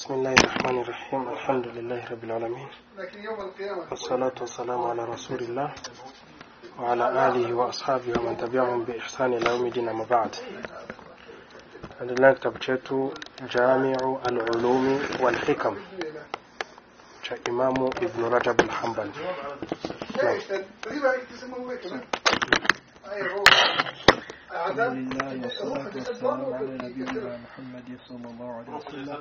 بسم الله الرحمن الرحيم الحمد لله رب العالمين لكن يوم القيامة والصلاة والسلام على رسول الله وعلى آله وأصحابه ومن تبعهم بإحسان إلى يوم الدين أما بعد endelea kitabu chetu Jamiu al-Ulumi wal Hikam cha Imamu Ibn Rajab al-Hanbali. ليش تقريبا يسموه هيك ايوه هو الحمد عذاب لله والصلاة والسلام على نبينا محمد صلى الله عليه وسلم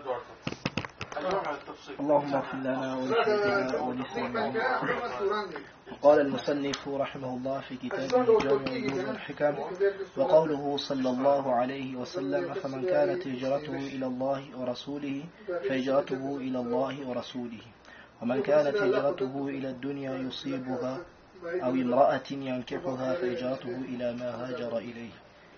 اللهم اغفر لنا ولشيخنا ولساننا قال المصنف رحمه الله في كتابه جامع العلوم والحكم وقوله صلى الله عليه وسلم فمن كانت هجرته إلى الله ورسوله فهجرته إلى الله ورسوله ومن كانت هجرته إلى الدنيا يصيبها أو امرأة ينكحها فهجرته إلى ما هاجر إليه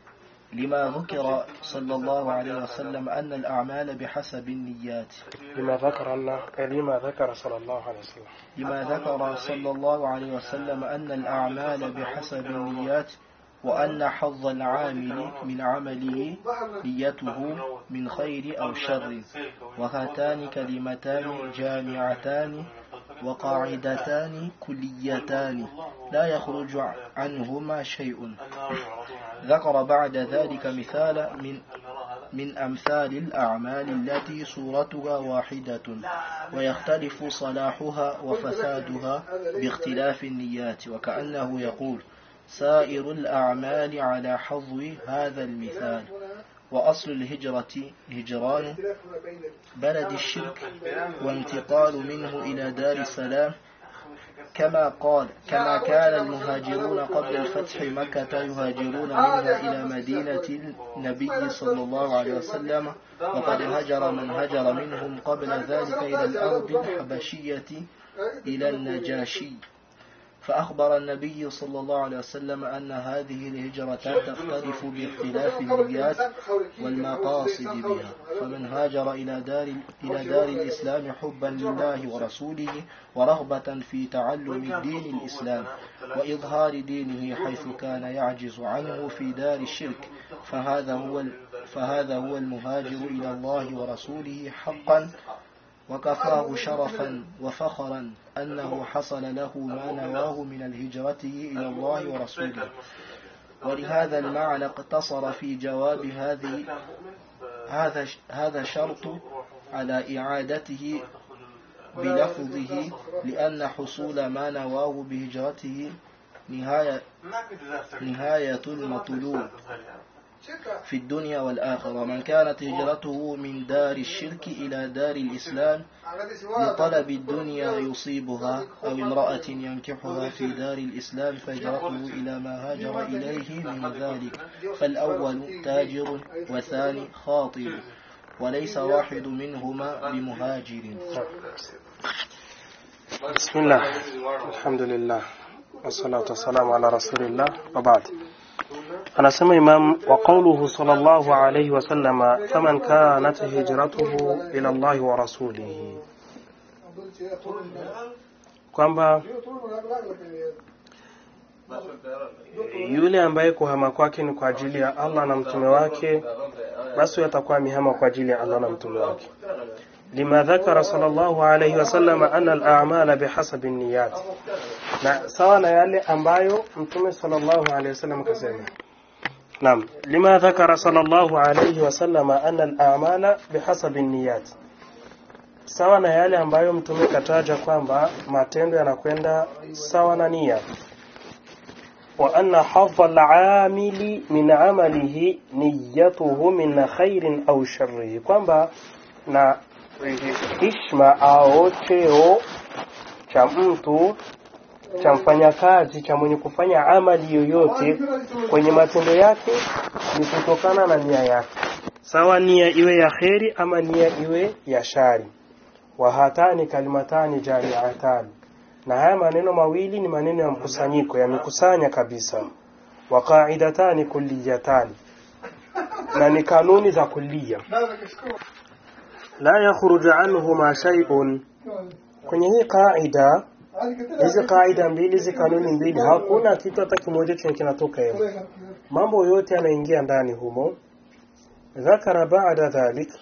لما ذكر صلى الله عليه وسلم أن الأعمال بحسب النيات لما ذكر الله لما ذكر صلى الله عليه وسلم لما ذكر صلى الله عليه وسلم أن الأعمال بحسب النيات وأن حظ العامل من عمله نيته من خير أو شر وهاتان كلمتان جامعتان وقاعدتان كليتان لا يخرج عنهما شيء ذكر بعد ذلك مثال من من أمثال الأعمال التي صورتها واحدة ويختلف صلاحها وفسادها باختلاف النيات وكأنه يقول سائر الأعمال على حظو هذا المثال وأصل الهجرة هجران بلد الشرك وانتقال منه إلى دار السلام كما قال كما كان المهاجرون قبل الفتح مكة يهاجرون منها إلى مدينة النبي صلى الله عليه وسلم وقد هجر من هجر منهم قبل ذلك إلى الأرض الحبشية إلى النجاشي فأخبر النبي صلى الله عليه وسلم أن هذه الهجرتان تختلف باختلاف النيات والمقاصد بها فمن هاجر إلى دار إلى دار الإسلام حبا لله ورسوله ورغبة في تعلم دين الإسلام وإظهار دينه حيث كان يعجز عنه في دار الشرك فهذا هو فهذا هو المهاجر إلى الله ورسوله حقا وكفاه شرفا وفخرا أنه حصل له ما نواه من الهجرته إلى الله ورسوله ولهذا المعنى اقتصر في جواب هذه هذا هذا شرط على إعادته بلفظه لأن حصول ما نواه بهجرته نهاية نهاية المطلوب في الدنيا والآخرة ومن كانت هجرته من دار الشرك إلى دار الإسلام لطلب الدنيا يصيبها أو امرأة ينكحها في دار الإسلام فهجرته إلى ما هاجر إليه من ذلك فالأول تاجر والثاني خاطب وليس واحد منهما بمهاجر بسم الله الحمد لله والصلاة والسلام على رسول الله وبعد anasema imam wa qawluhu sallallahu alayhi wasallama faman kanat hijratuhu ila Allah wa rasulihi kwamba yule ambaye kuhama kwake ni kwa ajili ya Allah na mtume wake basi atakuwa amehama kwa ajili ya Allah na mtume wake lima dhakara sallallahu alayhi wasallam anna al-a'mala bihasabi an-niyyat na sawa na yale ambayo mtume sallallahu alayhi wasallam kasema نعم لما ذكر صلى الله عليه وسلم أن الأعمال بحسب النيات sawa na yale ambayo mtume kataja kwamba matendo yanakwenda sawa na nia wa anna hadha al-amili min amalihi niyatuhu min khairin au sharrihi kwamba na hishma au cheo cha mtu cha mfanyakazi cha mwenye kufanya amali yoyote kwenye matendo yake ni kutokana na nia yake sawa nia iwe ya kheri ama nia iwe ya shari wa hatani kalimatani jamiatani na haya maneno mawili ni maneno ya mkusanyiko yamekusanya kabisa wa qaidatani kulliyatani na ni kanuni za kulliya la yakhruju anhuma shay'un kwenye hii qaida hizi kaida mbili hizi kanuni mbili hakuna kitu hata kimoja chenye kinatoka hemo mambo yote yanaingia ndani humo ذكر بعد ذلك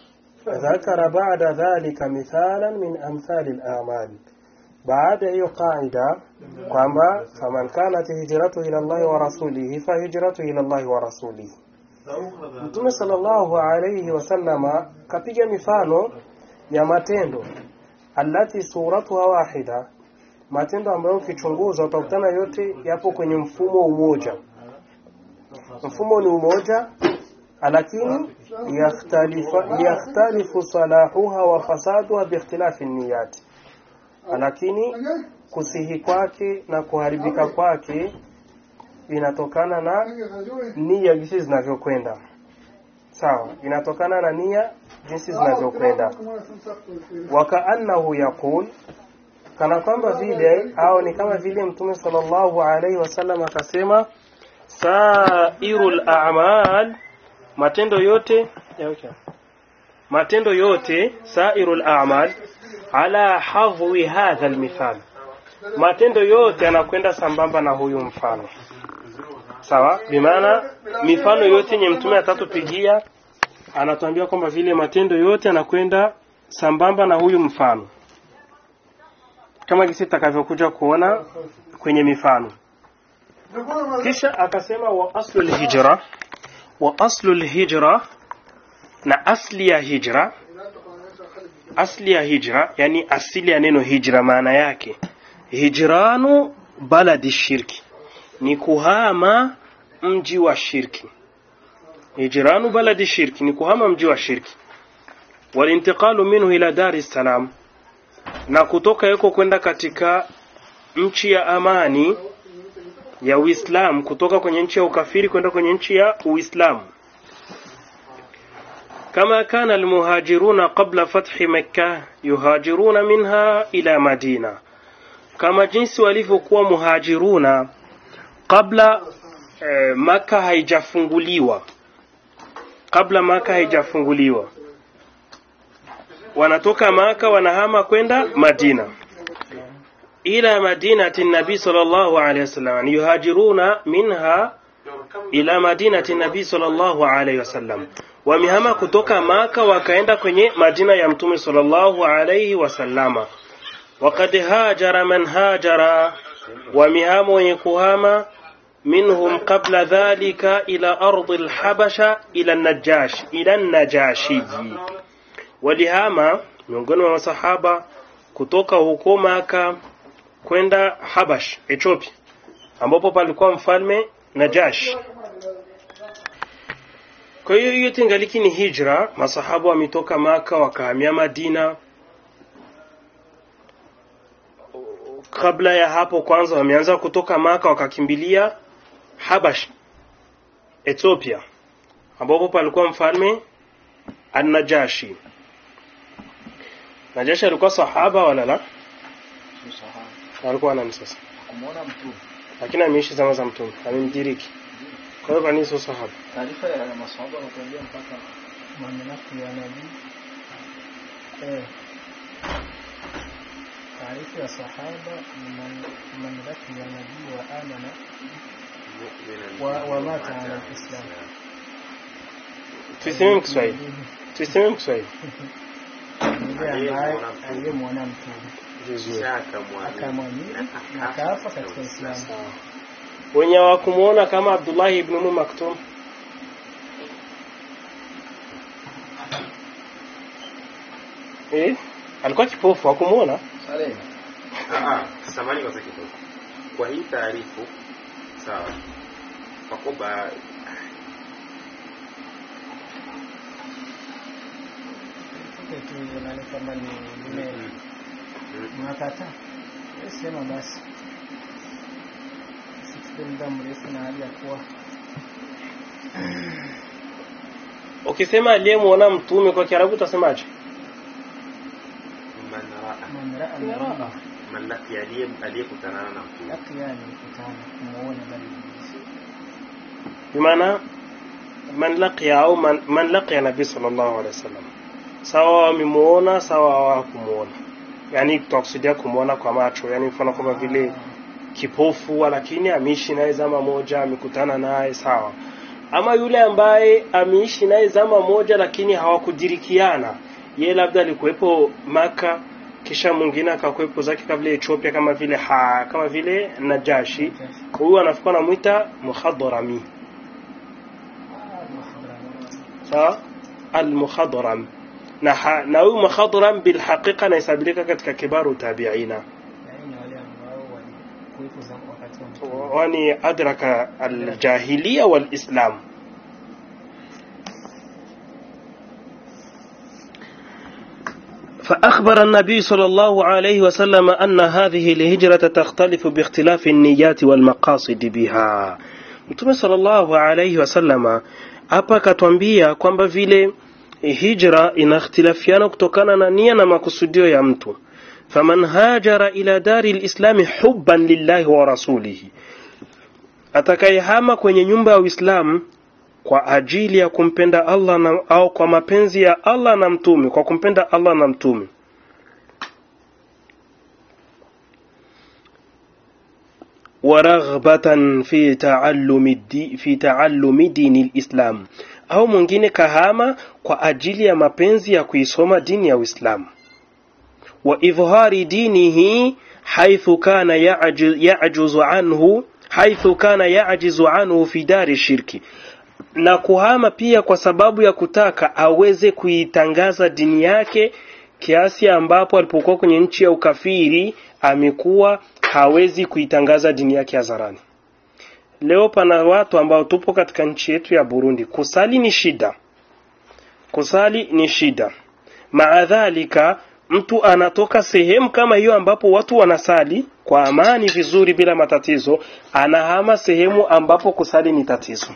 ذكر بعد ذلك مثالا من أمثال الأعمال baada ya hiyo qaida kwamba faman kanat hijratu ila Allahi wa rasulihi fahijratu ila Allahi wa rasulihi. Mtume sallallahu alayhi wasallama kapiga mifano ya matendo allati suratuha wahida, matendo ambayo ukichunguza utakutana yote yapo kwenye mfumo umoja. Mfumo ni umoja, lakini yakhtalifa- yakhtalifu salahuha wa fasaduha biikhtilafi niyati lakini kusihi kwake na kuharibika kwake inatokana na nia jinsi zinavyokwenda sawa inatokana na nia jinsi zinavyokwenda wakaannahu yaqul kana kwamba vile au ni kama vile mtume sallallahu alaihi wasallam akasema sairul a'mal matendo yote ya okay. matendo yote sairul a'mal ala hadhi hadha almithal matendo yote yanakwenda sambamba na huyu mfano sawa bimaana mifano yote yenye mtume atatupigia anatuambia kwamba vile matendo yote yanakwenda sambamba na huyu mfano kama kisi takavyokuja kuona kwenye mifano kisha akasema wa aslu lhijra wa aslu lhijra na asli ya hijra asli ya hijra yani asili ya neno hijra maana yake hijranu baladi shirki ni kuhama mji wa shirki hijranu baladi shirki ni kuhama mji wa shirki walintiqalu minhu ila dar es salaam na kutoka yuko kwenda katika nchi ya amani ya Uislamu kutoka kwenye nchi ya ukafiri kwenda kwenye nchi ya Uislamu كما كان المهاجرون قبل فتح مكة يهاجرون منها إلى مدينة كما jinsi walivyokuwa muhajiruna kabla eh, maka haijafunguliwa kabla maka haijafunguliwa wanatoka maka wanahama kwenda madina ila madinati nabii sallallahu alaihi wasallam yuhajiruna minha ila madinati nabii sallallahu alaihi wasallam wamehama kutoka maka wakaenda kwenye madina ya mtume sallallahu alaihi wasallama wakad hajara man hajara wamehama wenye kuhama minhum qabla dhalika ila ardi lhabasha ila najash ila najashiji walihama miongoni mwa masahaba kutoka huko maka kwenda habash ethiopia ambapo palikuwa mfalme najash kwa hiyo hiyo tingaliki ni hijra masahaba wametoka maka wakahamia madina kabla ya hapo kwanza wameanza kutoka maka wakakimbilia habash ethiopia ambapo palikuwa mfalme an-najashi najashi alikuwa sahaba wala la alikuwa nani sasa kumwona mtume lakini ameishi zama za mtume amemdiriki kwa hiyo kwa nini sio sahaba taarifa ya masahaba wanatuambia mpaka mamlaka ya nabii eh taarifa ya sahaba ni man- mamlaka ya nabii wa amana wa, wa mata ala alislam tuisemee Kiswahili tuisemee Kiswahili yule ambaye aliyemwona mtume vizuri akamwamini na akafa katika Uislamu. wenye hawakumuona kama Abdullahi ibn Umm Maktum eh alikuwa kipofu hakumuona Saleh, samani kwa kidogo kwa hii taarifu sawa kwa kwamba tuke tu nani kama ni nime mnakataa Wewe sema basi sichukue muda mrefu na hali ya kuwa ukisema aliyemuona mtume kwa Kiarabu utasemaje man raa man raa nabii man laki aliye aliyekutana na mtume lakia ni kutana kumuona bali bimaana man laqiya au man, man laqiya nabii sallallahu alaihi wasallam sawa wamemuona sawa hawakumuona yani tutakusudia kumuona kwa macho yani mfano kama vile kipofu lakini ameishi naye zama moja amekutana naye sawa ama yule ambaye ameishi naye zama moja lakini hawakudirikiana ye labda alikuwepo Maka kisha mwingine akakuwepo zake kama vile Ethiopia kama vile ha, kama vile Najashi huyu anafikwa anamwita muhadarami sawa almuhadram na ha- na huyu muhadram bilhaqiqa anahesabika katika kibaru tabiina yaani wale ambao walikuwepo za wakati wa mtume wani adraka aljahiliya walislam فأخبر النبي صلى الله عليه وسلم أن هذه الهجرة تختلف باختلاف النيات والمقاصد بها Mtume sallallahu alayhi wasallama hapa akatwambia kwamba vile hijra inakhtilafiana kutokana na nia na makusudio ya mtu faman hajara ila dari lislami hubban lillahi wa rasulihi atakayehama kwenye nyumba ya Uislamu kwa ajili ya kumpenda Allah na, au kwa mapenzi ya Allah na mtume kwa kumpenda Allah na mtume waraghbatan fi taallumi di, fi taallumi dini lislam au mwingine kahama kwa ajili ya mapenzi ya kuisoma dini ya Uislamu wa idhhari dinihi haithu kana ya'ju- ya'juzu anhu haithu kana ya'jizu anhu fi dari shirki na kuhama pia kwa sababu ya kutaka aweze kuitangaza dini yake kiasi ambapo alipokuwa kwenye nchi ya ukafiri amekuwa hawezi kuitangaza dini yake hadharani. Leo pana watu ambao tupo katika nchi yetu ya Burundi, kusali ni shida, kusali ni shida. Maadhalika, mtu anatoka sehemu kama hiyo ambapo watu wanasali kwa amani vizuri bila matatizo, anahama sehemu ambapo kusali ni tatizo.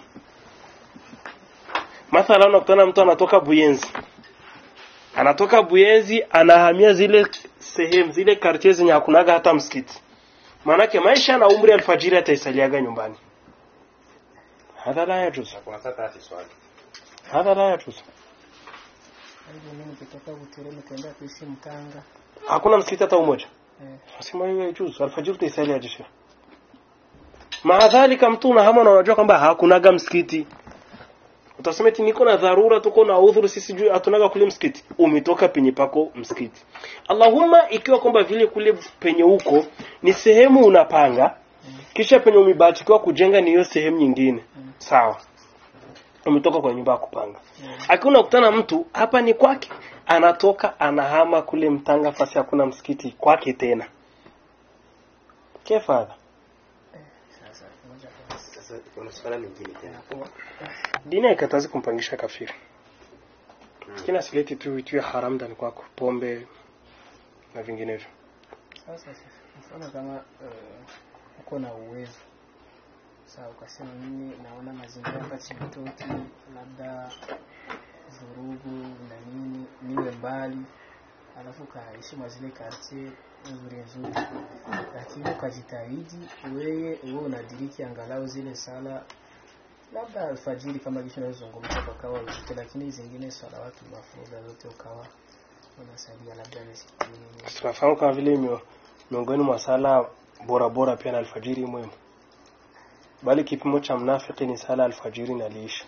Mathala unakutana mtu anatoka Buyenzi, anatoka Buyenzi anahamia zile sehemu zile kartie zenye hakunaga hata msikiti, maanake maisha na umri alfajiri ataisaliaga nyumbani. Hadha la yajuz, kuna sasa hati swali hadha la yajuz. Hivyo mimi nikitoka Butere nikaenda kuishi Mtanga Hakuna msikiti hata umoja. eh, Sema hiyo yajuz, alfajiri utaisalia aje sheikh? Maadhalika mtu unahama na unajua kwamba hakunaga msikiti. Utasema eti niko na dharura, tuko na udhuru, sisi juu hatunaga kule msikiti. Umetoka penye pako msikiti. Allahumma, ikiwa kwamba vile kule penye huko ni sehemu unapanga, kisha penye umebahatikiwa kujenga ni hiyo sehemu nyingine, sawa. Umetoka kwa nyumba ya kupanga. Akiwa unakutana mtu hapa ni kwake, anatoka anahama kule Mtanga, fasi hakuna msikiti kwake tena. Kefadha sasa moja kwa sasa kuna swala lingine tena dini haikatazi kumpangisha kafiri lakini asileti tu vitu ya haram ndani kwako pombe na vinginevyo Sasa mfano kama eh, uko na uwezo sawa, ukasema mimi naona mazingira hapa Chibitoki labda vurugu na nini, niwe mbali, alafu ukaishi mwa zile kartie nzuri nzuri, lakini ukajitahidi wewe wewe unadiriki angalau zile sala labda alfajiri kama kisha unazungumza kwa kawa uzito, lakini zingine salawatu mafruda zote ukawa unasalia labda misikitini tunafahamu kama vile mio- miongoni mwa sala bora bora pia na alfajiri mwema bali kipimo cha mnafiki ni sala alfajiri na liisha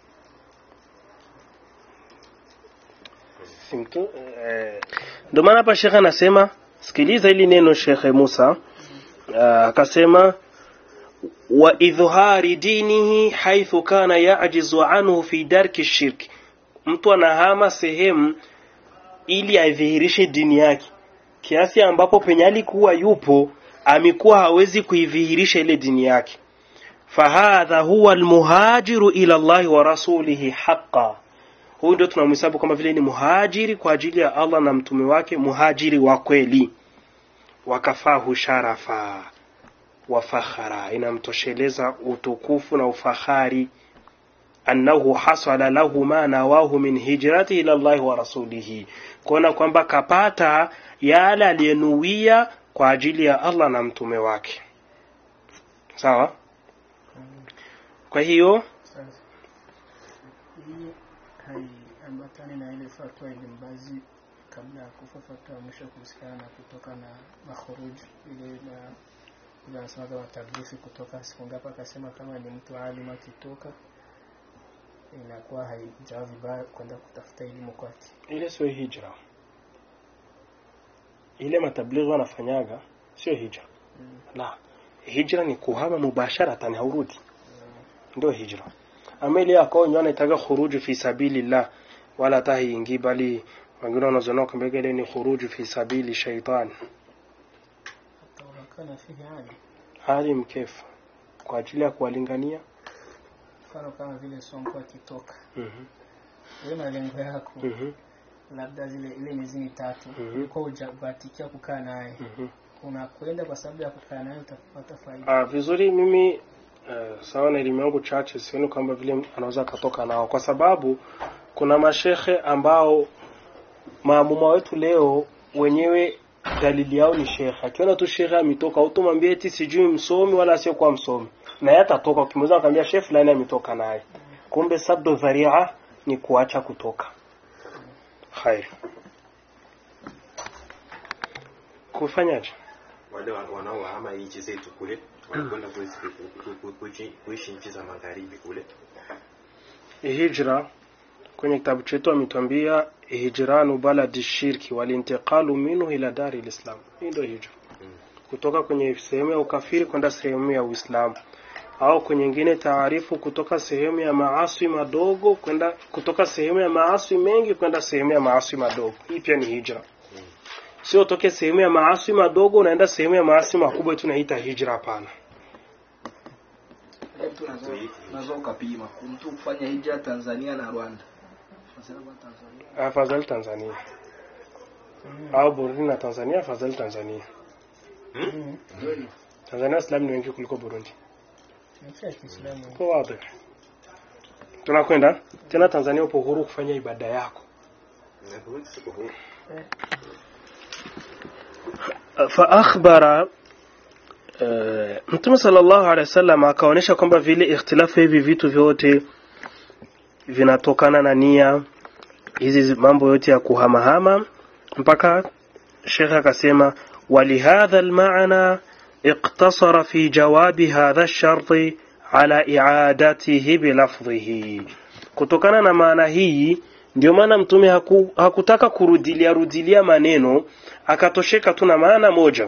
Si mtu- eh, ndio maana hapa shekhe anasema sikiliza hili neno shekhe Musa ah, akasema wa idhhari dinihi haithu kana yajizu anhu fi darki shirki mtu anahama sehemu ili aidhihirishe dini yake kiasi ambapo penye alikuwa yupo amekuwa hawezi kuidhihirisha ile dini yake fahadha huwa almuhajiru ila Allahi wa rasulihi haqa huyu ndio tunamhesabu kama vile ni muhajiri kwa ajili ya Allah na mtume wake muhajiri wa kweli wakafahu sharafa wa fakhara inamtosheleza utukufu na ufahari annahu hasala lahu ma nawahu min hijrati ila Allah wa rasulihi kuona kwamba kapata yale aliyenuia kwa ajili ya Allah na mtume wake sawa kwa hiyo Sasa hii haiambatani na ile fatwa ya Ibn Baz kabla ya kufa, fatwa ya mwisho kuhusiana na kutoka na makhuruj ile na ile anasema kama tablifi kutoka siku ngapi, akasema kama ni mtu alim akitoka inakuwa haijawa vibaya kwenda kutafuta elimu kwake. ile sio hijra ile matablighi wanafanyaga sio hijra la hijra ni kuhama mubasharatan haurudi ndio hijra ama ile akao nyona itaga khuruju fi sabilillah wala tahi ingi bali wengine wanazoona kwamba ile ni khuruju fi sabili shaitan Hata wakana fihi hali hali mkefu kwa ajili ya kuwalingania mfano kama vile Sonko akitoka, mhm wewe malengo yako mhm labda zile ile miezi mitatu Mhm. ulikuwa hujabahatikia kukaa naye, mhm unakwenda kwa sababu ya kukaa naye utapata faida. Ah, vizuri mimi uh, sawa na elimu yangu chache sioni kwamba vile anaweza akatoka nao kwa sababu kuna mashehe ambao maamuma wetu leo wenyewe dalili yao ni shekhe akiona tu shekhe ametoka utumwambie eti sijui msomi wala asiokuwa msomi na yeye atatoka ukimweza akamwambia shehe fulani ametoka naye kumbe sabdo dharia ni kuacha kutoka khair kufanyaje wale wa- wanaohama nchi zetu kule wanakwenda kuishi- ku- ku- kuishi- kuishi nchi za magharibi kule hijra kwenye kitabu chetu ametuambia hijranu baladi shirki walintiqalu minhu ila dari lislam hii ndio hijra Mm. kutoka kwenye sehemu ya ukafiri kwenda sehemu ya uislamu au kwenye nyingine taarifu kutoka sehemu ya maaswi madogo kwenda kutoka sehemu ya maaswi mengi kwenda sehemu ya maaswi madogo hii pia ni hijra sio utoke sehemu ya maaswi madogo unaenda sehemu ya maaswi makubwa tunaita hijra hapana Mtu unaweza- unaweza ukapima mtu kufanya hija Tanzania na Rwanda. Nasema kwa Tanzania. afadhali tanzania au burundi na tanzania afadhali tanzania Mm. Kweli. Tanzania Waislamu ni wengi kuliko Burundi. Nchi ya Kiislamu. Kwa wazi. Tunakwenda tena Tanzania upo huru kufanya ibada yako. Na Burundi siko huru. Fa akhbara eh, Mtume sallallahu alaihi wasallam akaonyesha kwamba vile ikhtilafu hivi vitu vyote vinatokana na nia hizi mambo yote ya kuhamahama mpaka Sheikh akasema ولهذا المعنى اقتصر في جواب هذا الشرط على إعادته بلفظه kutokana na maana hii ndio maana mtume haku, hakutaka kurudilia rudilia maneno akatosheka tu na maana moja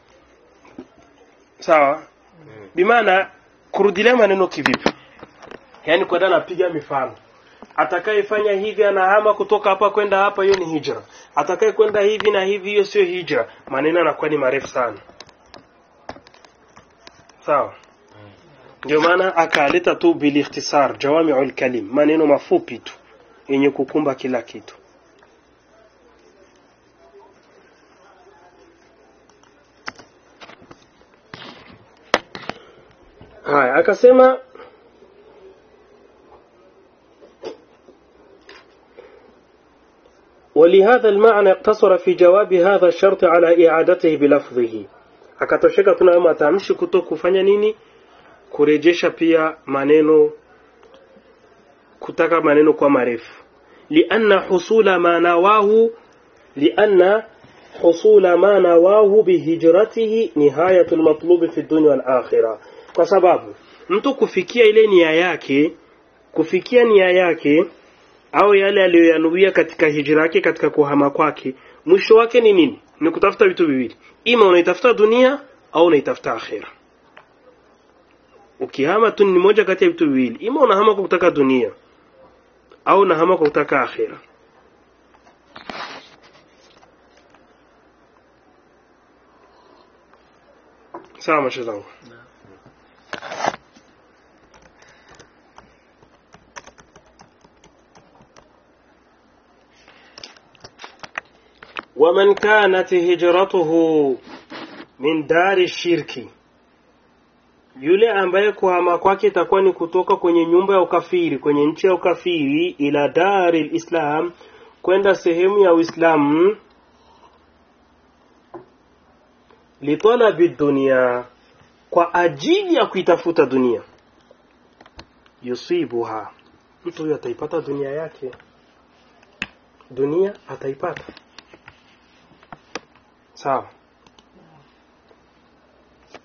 sawa bimaana kurudilia maneno kivipi yaani kwenda napiga mifano atakayefanya hivi anahama kutoka hapa kwenda hapa hiyo ni hijra atakaye kwenda hivi na hivi hiyo sio hijra maneno yanakuwa ni marefu sana sawa ndio maana akaleta tu bilikhtisar jawami'ul kalim maneno mafupi tu yenye kukumba kila kitu haya akasema ولهذا المعنى اقتصر في جواب هذا الشرط على إعادته بلفظه akatosheka tunayo matamshi kuto kufanya nini kurejesha pia maneno kutaka maneno kwa marefu lianna husula ma nawahu lianna husula ma nawahu bihijratihi nihayatul matlubi fi dunya wal akhirah kwa sababu mtu kufikia ile nia yake kufikia nia yake au yale aliyoyanuia katika hijra yake katika kuhama kwake mwisho wake ni nini ni kutafuta vitu viwili ima unaitafuta dunia au unaitafuta akhira ukihama tu ni moja kati ya vitu viwili ima unahama kwa kutaka dunia au unahama kwa kutaka akhira sawa mashe zangu ومن كانت هجرته من دار الشرك yule ambaye kuhama kwake itakuwa ni kutoka kwenye nyumba ya ukafiri kwenye nchi ya ukafiri ila dari lislam kwenda sehemu ya uislamu litalabi dunia kwa ajili ya kuitafuta dunia yusibuha mtu huyo ataipata dunia yake dunia ataipata sawa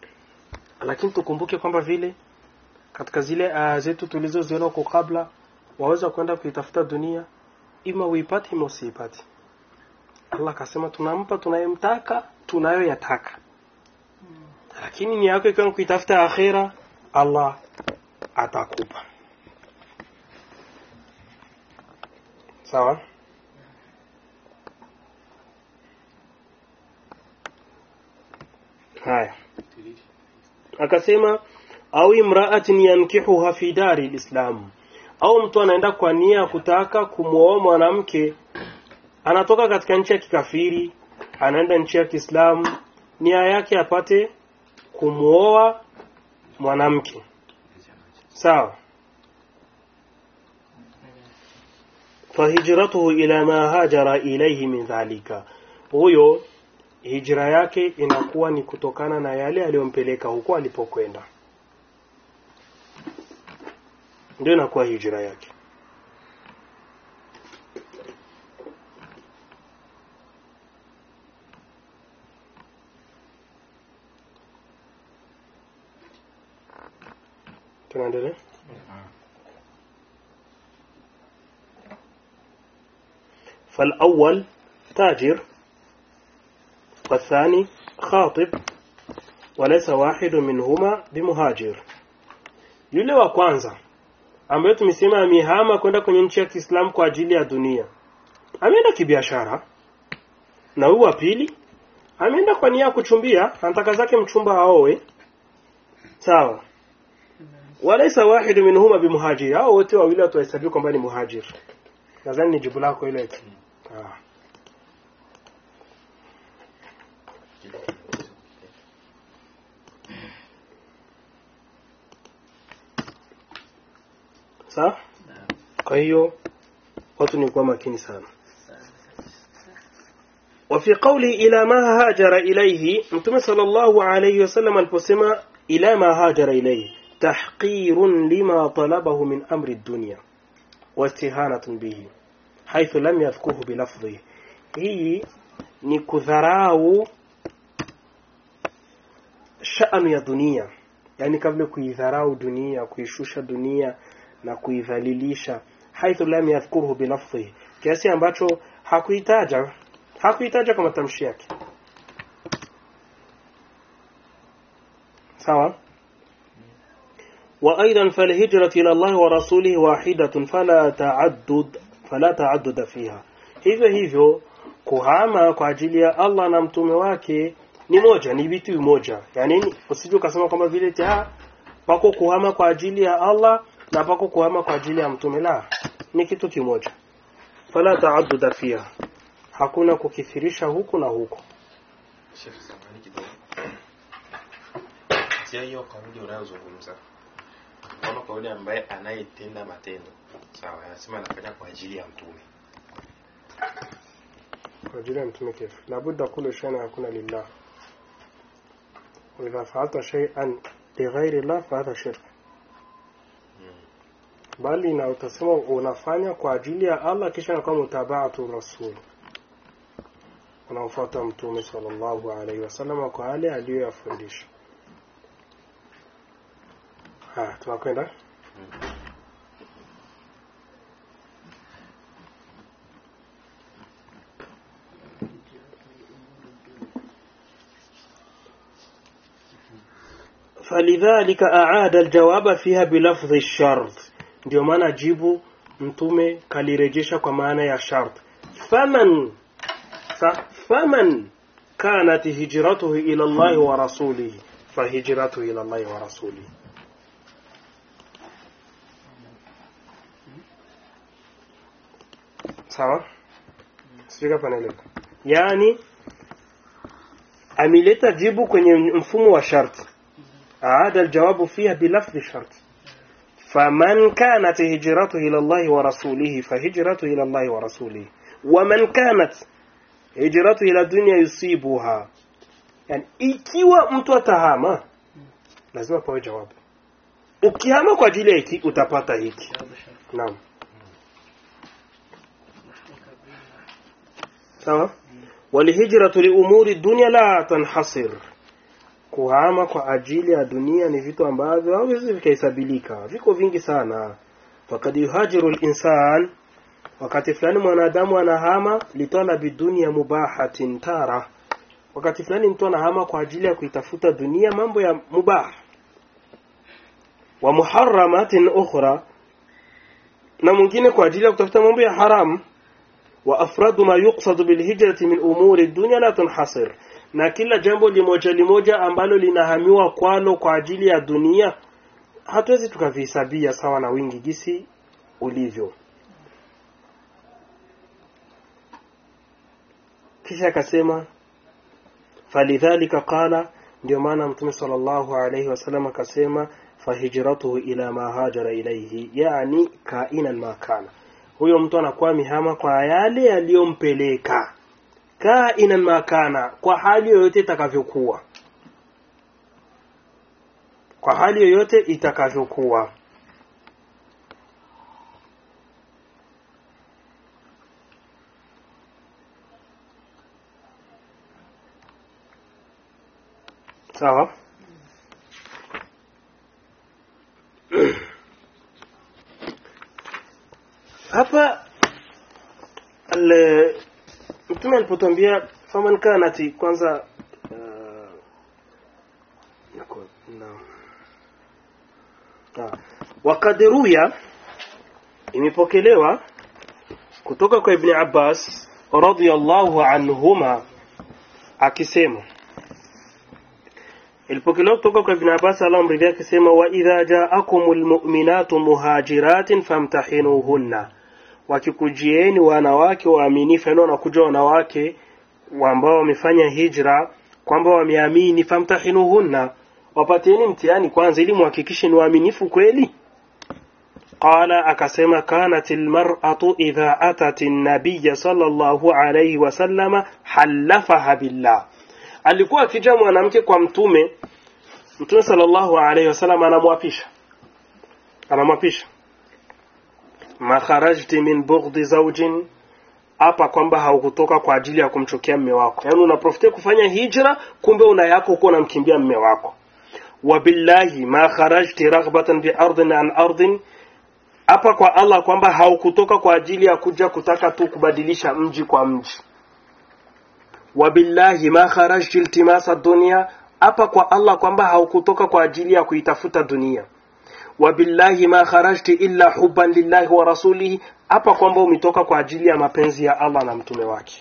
lakini tukumbuke kwamba vile katika zile aya zetu tulizoziona huko kabla waweza kwenda kuitafuta dunia ima uipate ima usiipate allah akasema tunampa tunayemtaka tunayoyataka lakini ni yako ikiwa ni kuitafuta akhira allah atakupa sawa haya akasema au imraatin yankihuha fi dari lislam au mtu anaenda kwa nia ya kutaka kumwoa mwanamke anatoka katika nchi ya kikafiri anaenda nchi ya kiislamu nia yake apate kumwoa mwanamke sawa fahijratuhu ila ma hajara ilayhi min dhalika huyo hijra yake inakuwa ni kutokana na yale aliyompeleka huko alipokwenda ndio inakuwa hijra yake tunaendelea فالأول تاجر والثاني خاطب وليس واحد منهما بمهاجر yule wa kwanza ambaye tumesema amehama kwenda kwenye nchi ya Kiislamu kwa ajili ya dunia ameenda kibiashara na huyu wa pili ameenda kwa nia ya kuchumbia anataka zake mchumba aoe sawa walaisa wahidu minhuma bimuhajiri hao wote wawili watuhesabiwa kwamba ni muhajir nadhani ni jibu lako ile ah. sawa kwa hiyo watu ni kuwa makini sana وفي قوله إلى ما هاجر إليه متى صلى الله عليه وسلم البسمة إلى ما هاجر إليه تحقير لما طلبه من أمر الدنيا واستهانة به حيث لم يذكره بلفظه هي نكذراو شأن ya dunia yani kabla kuidharau dunia kuishusha dunia na kuidhalilisha haithu lam yadhkuruhu bilafdhihi kiasi ambacho hakuitaja hakuitaja kwa matamshi yake sawa وأيضا فالهجرة إلى الله ورسوله واحدة فلا تعدد فلا تعدد فيها hivyo hivyo kuhama kwa ajili ya Allah na mtume wake ni moja ni vitu moja yani usije ukasema kwamba vile ta pako kuhama kwa ajili ya Allah na pako kuhama kwa ajili ya mtume la ni kitu kimoja fala taadduda fiha hakuna kukithirisha huku na huku Sheikh, samahani kidogo. Sia hiyo kauli unayozungumza. Kama kwa yule ambaye anayetenda matendo. Sawa, anasema anafanya kwa ajili ya mtume. kwa ajili ya mtume kif labudda kullu shay'in yakuna lillah wa idha fa'alta shay'an lighairi llah fa hadha shirk bali na utasema unafanya kwa ajili ya Allah kisha na kama mutabaatu rasul unaofuata mtume sallallahu alaihi wasallam kwa yale aliyoyafundisha ha tunakwenda فلذلك أعاد الجواب فيها بلفظ الشرط ndio maana jibu mtume kalirejesha kwa maana ya shart faman fa, faman kanat hijratuhu ila Allah wa rasulihi fahijratuhu ila Allah wa rasulihi sawa sijui kama naeleka yani ameleta jibu kwenye mfumo wa sharti aada aljawabu fiha bilafdhi sharti فمن كانت هجرته إلى الله ورسوله فهجرته إلى الله ورسوله ومن كانت هجرته إلى الدنيا يصيبها يعني ikiwa mtu atahama lazima pawe jawabu ukihama kwa ajili ya hiki utapata hiki naam sawa walhijratu liumuri dunya la tanhasir kuhama kwa ajili ya dunia ni vitu ambavyo hawezi vikahesabilika viko vingi sana fakad yuhajiru linsan wakati fulani mwanadamu anahama litalabi dunia mubahatin tara wakati fulani mtu anahama kwa ajili ya kuitafuta dunia mambo ya mubah wa muharramatin ukhra na mwingine kwa ajili ya kutafuta mambo ya haram wa afradu ma yuqsadu bilhijrati min umuri dunya la tunhasir na kila jambo limoja limoja ambalo linahamiwa kwalo kwa ajili ya dunia hatuwezi tukavihesabia sawa na wingi gisi ulivyo kisha akasema falidhalika qala ndio maana mtume sallallahu alayhi wasallam akasema fahijratuhu ila ma hajara ilayhi yani kainan ma kana huyo mtu anakuwa mihama kwa yale yaliyompeleka kainan ma kana kwa hali yoyote itakavyokuwa kwa hali yoyote itakavyokuwa sawa hapa al- mtume alipotwambia faman kanati kwanza uh, nako- naam. Ah. wakad ruya imepokelewa kutoka kwa ibni abbas radiyallahu anhuma akisema ilipokelewa kutoka kwa ibn abbas allah amridhia akisema wa idha jaakumul mu'minatu muhajiratin famtahinuhunna wakikujieni wanawake waaminifu yani wanakuja wanawake ambao wamefanya hijra kwamba wameamini famtahinuhunna wapatieni mtihani kwanza ili muhakikishe ni waaminifu kweli qala akasema kanat almar'atu idha atat an-nabiy sallallahu alayhi wasallama halafaha billah alikuwa akija mwanamke kwa mtume mtume sallallahu alayhi wasallam anamwapisha anamwapisha ma kharajti min bughdhi zawjin hapa kwamba haukutoka kwa ajili ya kumchukia mme wako yaani unaprofitia kufanya hijra kumbe una yako huko unamkimbia mme wako wabillahi ma kharajti raghbatan bi ardin an ardin hapa kwa Allah kwamba haukutoka kwa ajili ya kuja kutaka tu kubadilisha mji kwa mji wabillahi ma kharajti iltimasa dunya hapa kwa Allah kwamba haukutoka kwa ajili ya kuitafuta dunia wabillahi ma kharajti illa hubban lillahi wa rasulihi hapa kwamba umetoka kwa ajili ya mapenzi ya Allah na mtume wake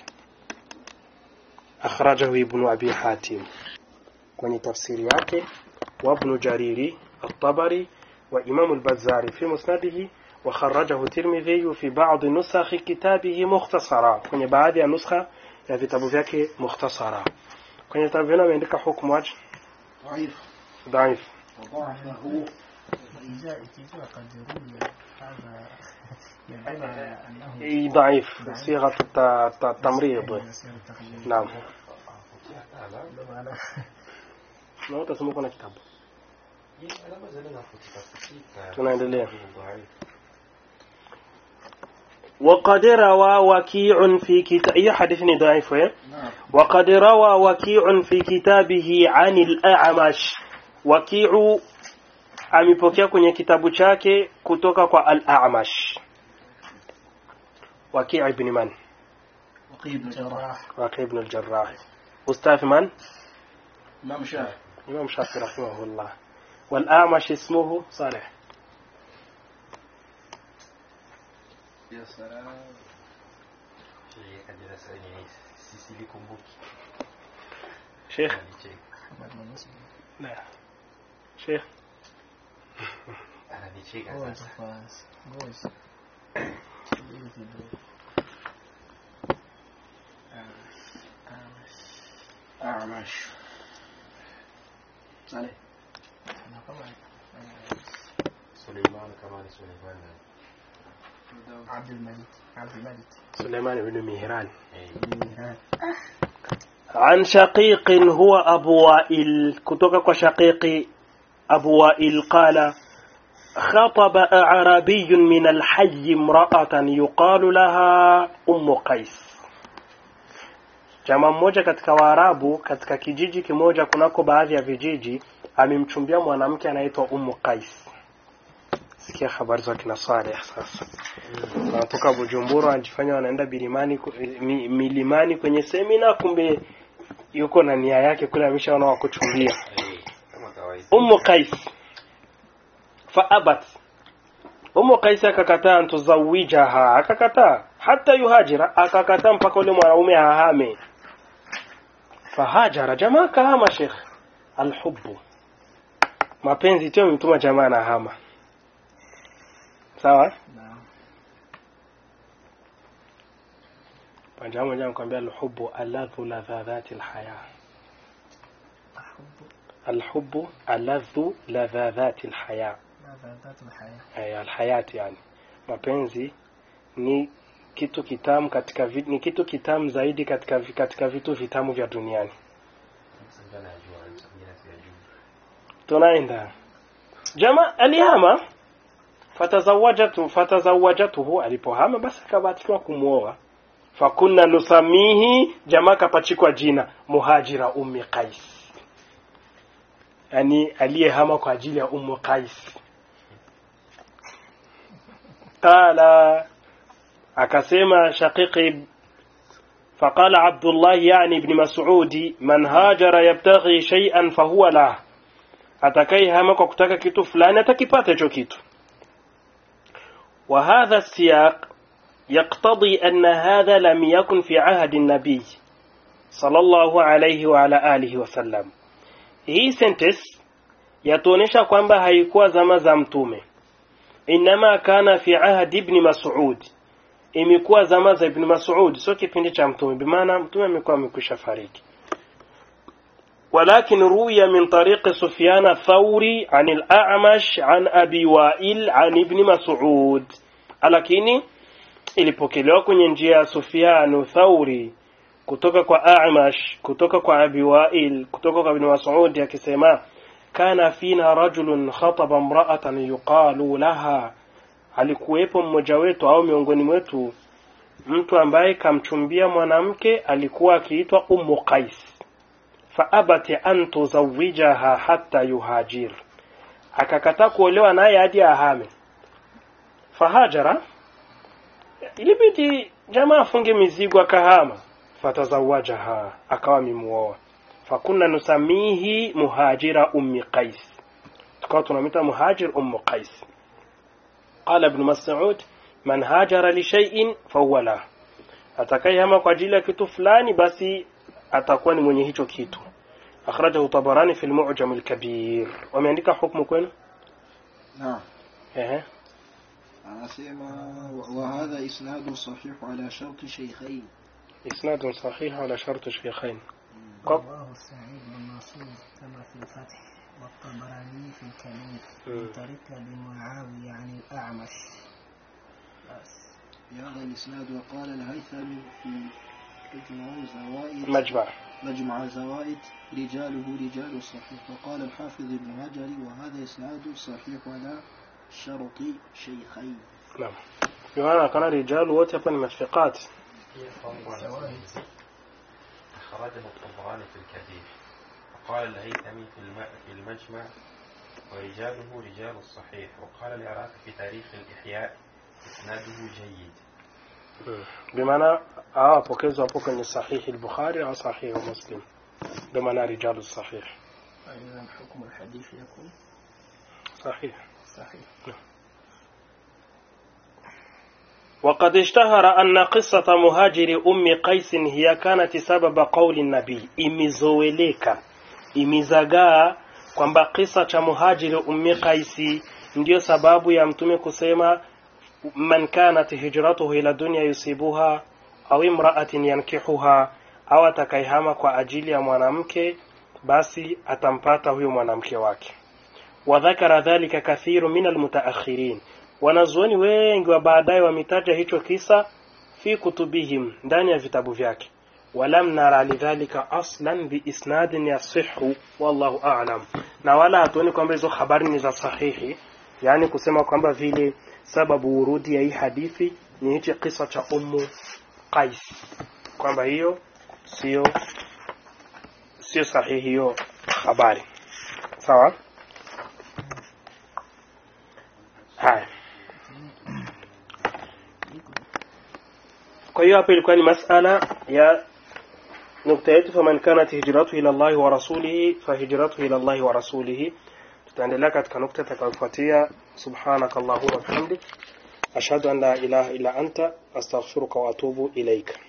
akhrajahu ibn abi hatim kwenye tafsiri yake wa ibn jariri at-tabari wa imam al-bazzari fi musnadihi wa kharrajahu tirmidhi fi ba'd nusakh kitabihi mukhtasara kwenye baadhi ya nuskha ya vitabu vyake mukhtasara kwenye vitabu vyao ameandika hukumu aje ضعيف dhaif وضعفه وإذا إذا قد روي هذا يدل على أنه إي ضعيف صيغة الت- الت- التمريض يصير تقليد نعم على na utasoma kuna kitabu alama zile nafutika futika tunaendelea Dhaifu. وقد روى وكيع في كتاب أي حديث ضعيف إيه؟ نعم وقد روى وكيع في كتابه عن الأعمش وكيع amepokea kwenye kitabu chake kutoka kwa al-A'mash Waki' ibn man وقيل بن جراح Waki' ibn al-Jarrah Ustadh man إمام شافعي Imam Shafi rahimahullah wal-A'mash ismuhu Salih يا سلام Sheikh Kadira sasa ni sisi likumbuki. Sheikh Ananicheka. محمد بن مسلم la Sheikh Ananicheka هو sasa. فاز جوز أعمش عليه أنا طبعا Suleiman kama ni Suleiman. عبد الملك عبد الملك Suleiman ibn Mihran Eh, عن شقيق هو أبو وائل كتوك شقيق أبو وائل قال خطب أعرابي من الحي امرأة يقال لها أم قيس Jamaa mmoja katika Waarabu katika kijiji kimoja kunako baadhi ya vijiji amemchumbia mwanamke anaitwa Ummu Qais. sikia habari za kina Saleh sasa wanatoka Bujumbura wanajifanya wanaenda bilimani ku- mi, milimani kwenye semina kumbe yuko na nia yake kule ameshaona wa kuchumbia Eh, kama kawaida Ummu Qais faabat Ummu Qais akakataa antuzawijaha akakataa hata yuhajira akakataa mpaka ule mwanaume ahame fahajara jamaa kahama Sheikh alhubbu mapenzi tio mtuma jamaa na hama sawa Naam. Panja moja anakuambia alhubbu aladhu ladhadhati alhaya الحب alhubbu aladhu ladhadhati alhaya لذات الحياة eh, alhayati yani mapenzi ni kitu kitamu katika vi, ni kitu kitamu zaidi katika vi- katika vitu vitamu vya duniani Sasa ndio najua mimi sijajua tunaenda jama alihama fatazawajatu fatazawajatuhu alipohama basi akabatikiwa kumwoa fakunna nusamihi jamaa kapachikwa jina muhajira ummi qais yani aliyehama kwa ajili ya ummu qais qala akasema shaqiqi فقال عبد الله يعني ابن مسعود من هاجر يبتغي شيئا فهو له atakayehama kwa kutaka kitu fulani atakipata hicho kitu وهذا السياق يقتضي أن هذا لم يكن في عهد النبي صلى الله عليه وعلى آله وسلم hii sentence yatuonesha kwamba haikuwa zama za mtume inama kana fi ahdi ibn mas'ud imekuwa zama za ibn mas'ud sio kipindi cha mtume bimaana mtume amekuwa amekwisha fariki ولكن روي من طريق سفيان الثوري عن الأعمش عن أبي وائل عن ابن مسعود lakini ilipokelewa kwenye njia ya Sufyan Thauri kutoka kwa A'mash kutoka kwa Abi Wa'il kutoka kwa Ibn Mas'ud akisema kana fina rajulun khataba imra'atan yuqalu laha alikuwepo mmoja wetu au miongoni mwetu mtu ambaye kamchumbia mwanamke alikuwa akiitwa Ummu Qais faabati an tuzawijaha hatta yuhajir akakataa kuolewa naye hadi ahame fahajara ilibidi jamaa afunge mizigo akahama fatazawajaha akawa mimuoa fakunna nusamihi muhajira ummi qais tukawa tunamita muhajir ummu qais qala ibn mas'ud man hajara li shay'in fahuwa lah atakayehama kwa ajili ya kitu fulani basi atakuwa ni mwenye hicho kitu akhrajahu tabarani fi al-mu'jam al-kabir wameandika hukumu kwenu نعم ehe anasema wa- وهذا إسناد صحيح على شرط شيخين isnad sahih ala shart shaykhain رواه سعيد بن منصور كما في الفتح والطبراني في الكبير من طريق ابي معاويه عن الاعمش بس بهذا الإسناد وقال الهيثمي في مجمع زوائد majma مجمع زوائد رجاله رجال الصحيح وقال الحافظ ابن هجر وهذا إسناد صحيح على شرط شيخين naam bimaana kana rijalu wote hapa ni mathiqat أخرجه الطبراني في الكبير وقال الهيثمي في الم- في المجمع ورجاله رجال الصحيح وقال العراقي في تاريخ الإحياء إسناده جيد bimaana hawa wapokezi wapo kwenye sahihi al-bukhari au sahihi muslim ndio maana rijalu sahih فإذا حكم الحديث يكون صحيح صحيح وقد اشتهر أن قصة مهاجر أم قيس هي كانت سبب قول النبي imezoeleka imezagaa kwamba kisa cha muhajiri ummi qaisi ndiyo sababu ya mtume kusema man kanat hijratuhu ila dunya yusibuha au imra'atin yankihuha au atakaihama kwa ajili ya mwanamke basi atampata huyo mwanamke wake wadhakara dhalika kathiru min almutaakhirin wanazuoni wengi wa baadaye wametaja hicho kisa fi kutubihim ndani ya vitabu vyake walam nara lidhalika aslan biisnadin yasihu wallahu a'lam na wala hatuoni kwamba hizo habari ni za sahihi yani kusema kwamba vile sababu urudi ya hii hadithi ni hichi kisa cha ummu qais kwamba hiyo sio sio sahihi hiyo habari sawa haya hiyo hapa ilikuwa ni masala ya nukta yetu faman kanat hijratuhu ila Allahi wa rasulihi fahijratuhu ila Allahi wa rasulihi tutaendelea katika nukta itakayofuatia subhanakallahumma wa bihamdik ashhadu an la ilaha illa anta astaghfiruka wa atubu ilaika